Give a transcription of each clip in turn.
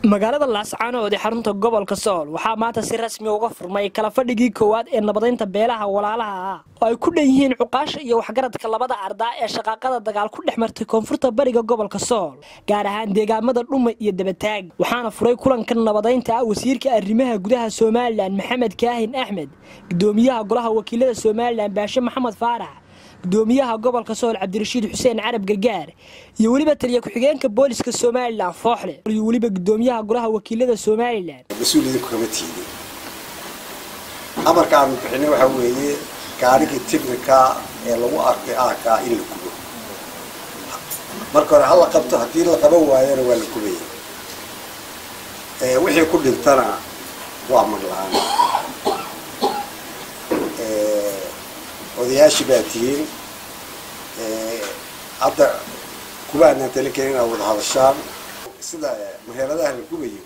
magaalada laascaanood ee xarunta gobolka sool waxaa maanta si rasmi uga furmay kala fadhigii koowaad ee nabadaynta beelaha walaalaha ah oo ay ku dhan yihiin cuqaasha iyo waxgaradka labada ardaa ee shaqaaqada dagaal ku dhex martay koonfurta bariga gobolka sool gaar ahaan deegaamada dhuma iyo dabataag waxaana furay kulankan nabadaynta ah wasiirka arrimaha gudaha somalilan maxamed kaahin axmed gudoomiyaha golaha wakiilada somalilan baashe maxamed faarax gudoomiyaha gobolka sool cabdirashiid xuseen carab gargaar iyo weliba taliya ku-xigeenka booliska somalilan fooxle iyo weliba gudoomiyaha golaha wakiilada somalilan mas-uuliyadin kama tiidin amarka aanu bixinay waxaa weeye gaarigii tignika ee lagu arkay aakaa in la gubo marka hore hala qabto haddii la qaban waayona waa la gubaya wixii ku dhintana waa maglaan odayaashii baa tihiin hadda kubaanaan talin karin inaad wada hadashaan sida maheeladaha la gubayo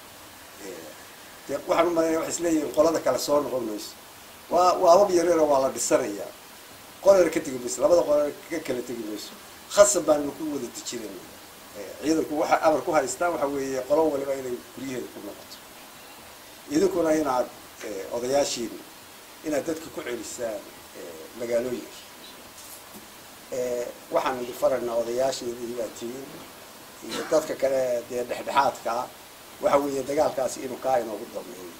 de waxaan u malaynaya waxay isleeyihiin qolada kale soo noqon mayso waa waa abab yareero waa la dhisanayaa qolar ka tegi mayso labada qolar ka kala tegi mayso khasab baanu ku wada dejinayna ciidanku waxa amar ku haystaan waxa weeye qolo waliba inay guryaheeda ku noqoto idinkuna inaad odayaashiin inaad dadka ku celisaan magaalooyinka waxaan idin faraynaa odayaasheedii baa tihiin iyo dadka kale dee dhexdhexaadka ah waxa weeye dagaalkaasi inuu kaa inoogu dameeyo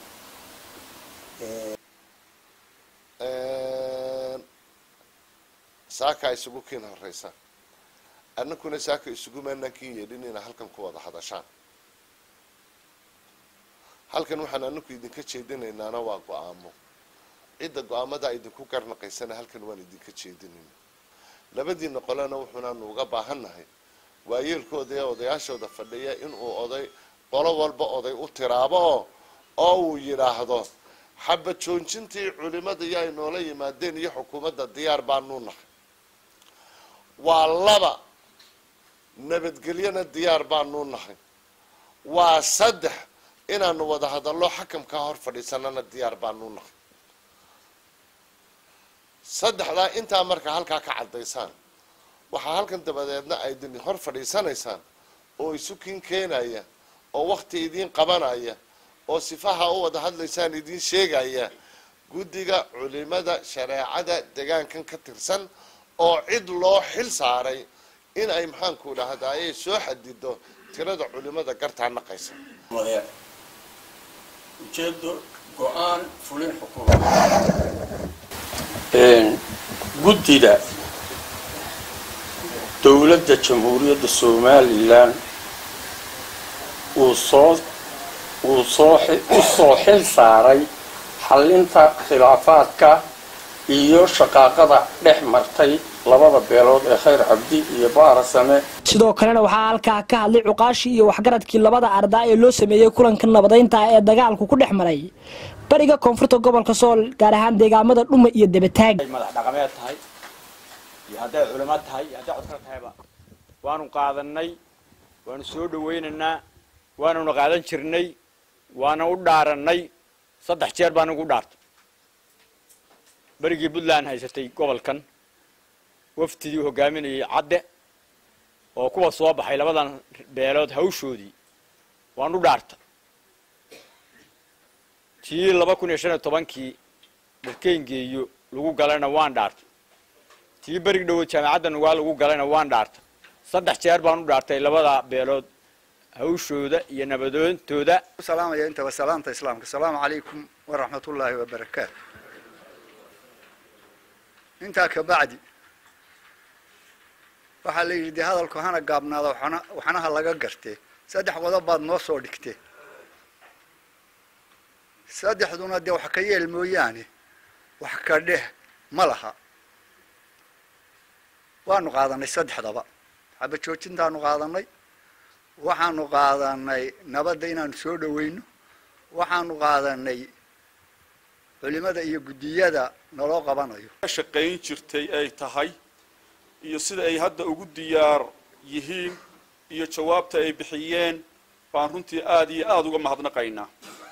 saakaa isugu kiin horeysa annakuna saaka isugu maanaan kiin yeedhin inaa halkan ku wada hadashaan halkan waxaan anaku idinka jeedinaynaana waa go-aamo cidda go-aamada idinku garnaqaysana halkan waan idinka jeedinayna labadiina qolena wuxuunaanu uga baahannahay waayeelkooda ee odayaashooda fadhiya inuu oday qolo walba oday u tiraabo oo oo uu yidhaahdo xaba joojintii culimada iyo ay noola yimaadeen iyo xukuumadda diyaar baanuu nahay waa laba nabadgelyona diyaar baanuu nahay waa saddex inaanu wada hadallo xakamkaa hor fadhiisanana diyaar baanuu nahay saddexdaa intaa marka halkaa ka caddaysaan waxaa halkan dabadeedna aydin hor fadhiisanaysaan oo isukiin keenaya oo wakti idiin qabanaya oo sifaha u wada hadlaysaan idiin sheegaya guddiga culimada shareecada degaankan ka tirsan oo cid loo xil saaray in ay maxaanku dhahdaye soo xadido tirada culimada gartaa naqaysa ujeedo go-aan fulin xukuumad guddida dowladda jamhuuriyadda somalilan uu soo uu soo u soo xil saaray xallinta khilaafaadka iyo shaqaaqada dhex martay labada beelood ee khayr cabdi iyo baarasame sidoo kalena waxaa halkaa ka hadlay cuqaashii iyo waxgaradkii labada ardaa ee loo sameeyey kulanka nabadaynta ee dagaalku ku dhex maray bariga koonfurta gobolka sool gaar ahaan deegaamada dhuma iyo dabataag madax dhaqameed tahay iyo hadday culimo tahay iyo hadday codkala tahayba waanu qaadanay waanu soo dhawaynaynaa waanuna qaadan jirnay waana u dhaaranay saddex jeer baan ugu dhaartay berigii puntland haysatay gobolkan wafdidii hogaaminayay cadde oo kuwa soo baxay labadan beelood hawshoodii waan u dhaartay tii laba kun iyo shan iyo tobankii dharkeyngeeyo lagu galayna waan dhaartay tii berig dhowood jaamacadda nugaa lagu galayna waan dhaartay saddex jeer baan u dhaartay labada beelood hawshooda iyo nabadoontooda salaamaya intaba salaamta islaamka asalaamu calaykum waraxmat ullaahi wabarakaatu intaa kabacdi waxaa la yidhi dee hadalku hana gaabnaada waxna waxnaha laga gartee saddex qodob baad noo soo dhigtee saddexduna dee wax ka yeel mooyaane wax ka dheh ma laha waanu qaadanay saddexdaba xaba joojintaanu qaadanay waxaanu qaadanay nabadda inaanu soo dhaweyno waxaanu qaadanay culimada iyo guddiyada naloo qabanayo shaqayn jirtay ay tahay iyo sida ay hadda ugu diyaar yihiin iyo jawaabta ay bixiyeen baan runtii aada iyo aada uga mahadnaqaynaa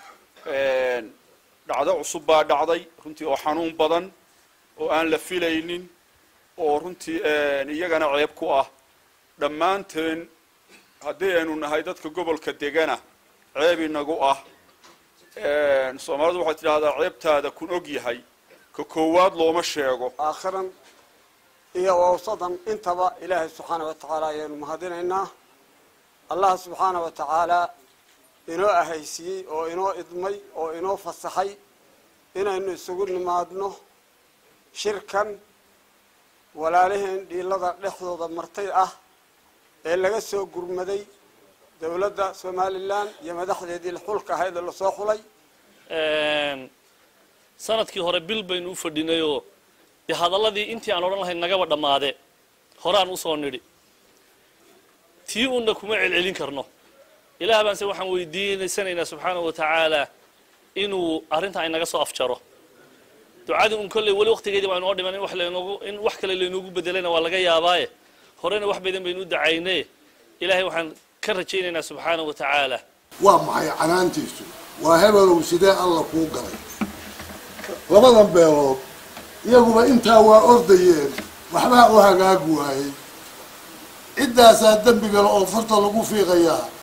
dhacdo cusub baa dhacday runtii oo xanuun badan oo aan la filaynin oo runtii iyagana ceeb ku ah dhammaanteen haddii aynu nahay dadka gobolka degana ceeb inagu ah soomaalidu waxay tidhaahdaa ceebtaada kun og yahay ka koowaad looma sheego aakhiran iyo awsadan intaba ilaahay subxaana wa tacaala ayaanu mahadinaynaa allah subxaana wa tacaala inoo ahaysiiyey oo inoo idmay oo inoo fasaxay inaynu isugu nimaadno shirkan walaalaheen dhiilada dhexdooda martay ah ee laga soo gurmaday dowladda somalilan iyo madaxdeedii xulka ahayd ee lasoo xulay sanadkii hore bil baynu u fadhinayoo dee hadalladii intii aan odhan lahayn nagaba dhammaade horaan usoo nidhi tii uunna kuma celcelin karno ilaah baanse waxaan weydiinaysanaynaa subxaanahu wa tacaala inuu arrinta ay naga soo afjaro ducadii un kolley weli waqtigeedii baa inoo dhiman in wax laynoogu in wax kale laynoogu bedelayna waa laga yaabaaye horena wax badan baynu u dacaynaye ilaahay waxaan ka rajaynaynaa subxaanahu wa tacaala waa maxay canaantiisu waa hebelow sidee alla kuu galay labadan beelood iyaguba intaa waa ordayeen waxbaa u hagaag waayey ciddaasaa dembigale oo farta lagu fiiqayaa